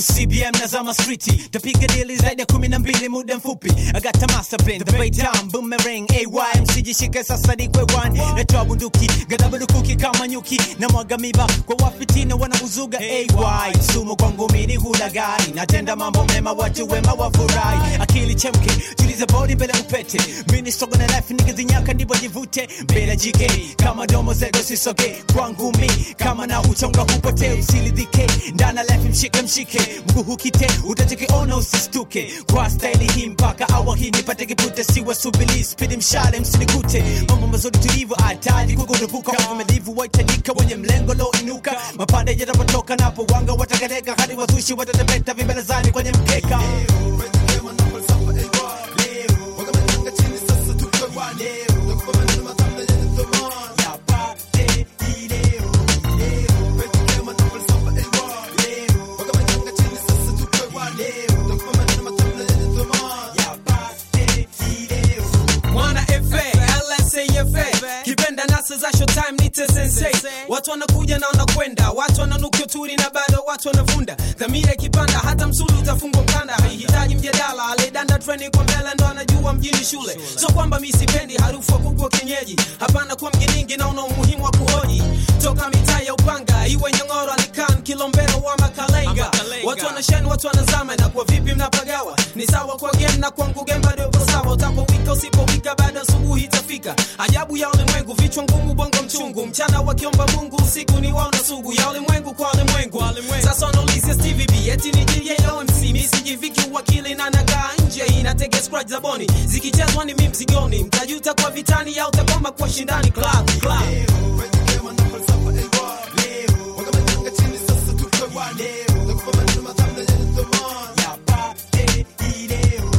CBM na zama streeti tapiga dili zaidi ya kumi na mbili muda mfupi agata master plan the bay down boomerang AY msijishike sasa ni kwe one natoa bunduki ghadhabu lukuki kama nyuki na mwaga miba kwa wafitina wanauzuga AY sumu kwangu mini hulagai natenda mambo mema watu wema wafurahi akili chemke tuliza bodi mbele upete mini sogo na life nikizinyaka ndipo jivute mbele jike kama domo zego sisoge kwangu mi kama na uchonga hupotee usilidhike ndana life mshike mshike mguu hukite utachokiona usistuke kwa staili hii mpaka awa hii nipate kipute siwa subili spidi mshale msinikute mambo mazuri tulivyo hatari kukurupuka wavumilivu waitajika wenye mlengo lo inuka mapande yatapotoka napo wanga watakaleka hadi wazushi watatepeta vimbelezani kwenye mkeka Yapate ileo yapate ileo mwana fa lsafa kipenda nasa za showtime nite sensei watu wanakuja na wanakwenda watu wananukia turi na bado watu wanavunda dhamira ikipanda hata msulu utafungwa mkanda haihitaji mjadala alidanda treni kwa mbele ndo anajua mjini shule so kwamba mi sipendi harufu wa kuku wa kienyeji hapana kuwa mjiningi naona umuhimu wa kuhoji toka mitaa ya upanga iwe nyang'oro alikan kilombero wa makalenga watu wanashani watu wanazama na kwa vipi mnapagawa ni sawa kwa game na kwangu game bado uko sawa utapowika usipowika bado asubuhi itafika ajabu ya ulimwengu vichwa ngumu bongo mchungu mchana wakiomba mungu usiku ni waona sugu ya ulimwengu kwa ulimwengu sasa wanaulizia stvb eti ni jili ya omc misijiviki uwakili na nagaa nje inatega scratch za boni zikichezwa ni mi mzigoni mtajuta kwa vitani au takoma kwa shindani club club yapate ileo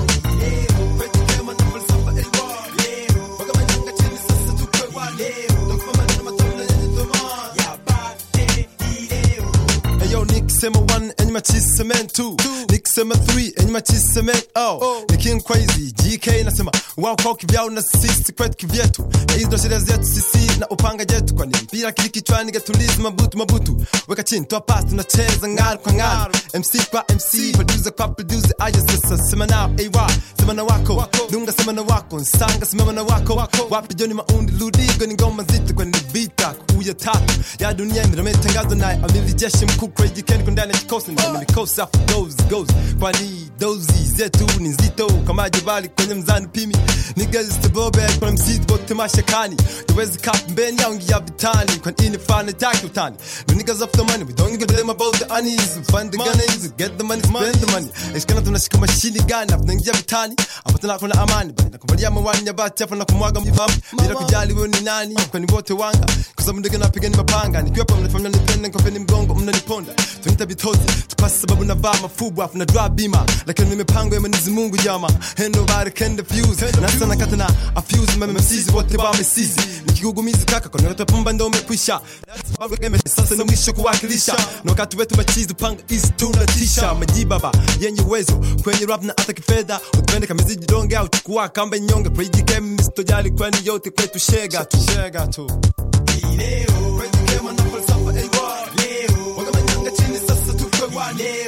yapate ileo Eyo nikisema one enyi machiseme two nikisema three enyi machiseme oh ni king crazy GK nasema wao kwao kivyao na sisi kwetu kivyetu na hizo ndo sheria zetu sisi na upanga jetu kwani mpira kili kichwani gatulizi mabutu mabutu weka chini toa pass tunacheza ng'aru kwa ng'aru MC kwa MC producer kwa producer aje sasa sema nao AY sema na wako dunga sema na wako nsanga sema na wako wapi Johnny Maundi Ludigo ni ngoma nzito kwani ni vita kuya tatu ya dunia imetangazo naye amiri jeshi mkuu Crazy Ken kwa ndani ya kikosi na mikosi afu goes goes kwani dozi zetu ni nzito kama jabali kwenye mzani pimi niggas to bobe kwa msidi bote mashakani tuwezi kap mbeni au ngia vitani kwa ini fana jaki utani the niggas up the money we don't give them about the unease find the gunners get the money spend the money iskana tunashika mashini gani hapo naingia vitani hapo tuna kuna amani bali nakubalia mawani ya bati hapo na kumwaga mfahamu bila kujali wewe ni nani kwani wote wanga kwa sababu ndio napiga ni mapanga nikiwa hapa mnafanya nipende kwa mgongo mnaniponda tunita bitozi tupasi sababu navaa mafubu afu na drop bima lakini mipango ya Mwenyezi Mungu jama ain't nobody can defuse na sana kata na afuse mama msizi wote ba mesizi nikigugumizi kaka kwa nyote pumba ndio umekwisha sababu game sasa ni mwisho kuwakilisha na wakati wetu machizi panga is tunatisha majibaba yenye uwezo kwenye rap na hata kifedha utupende kama ziji donge au chukua kamba nyonge praise game msitojali kwani yote kwetu shega tu shega tu leo leo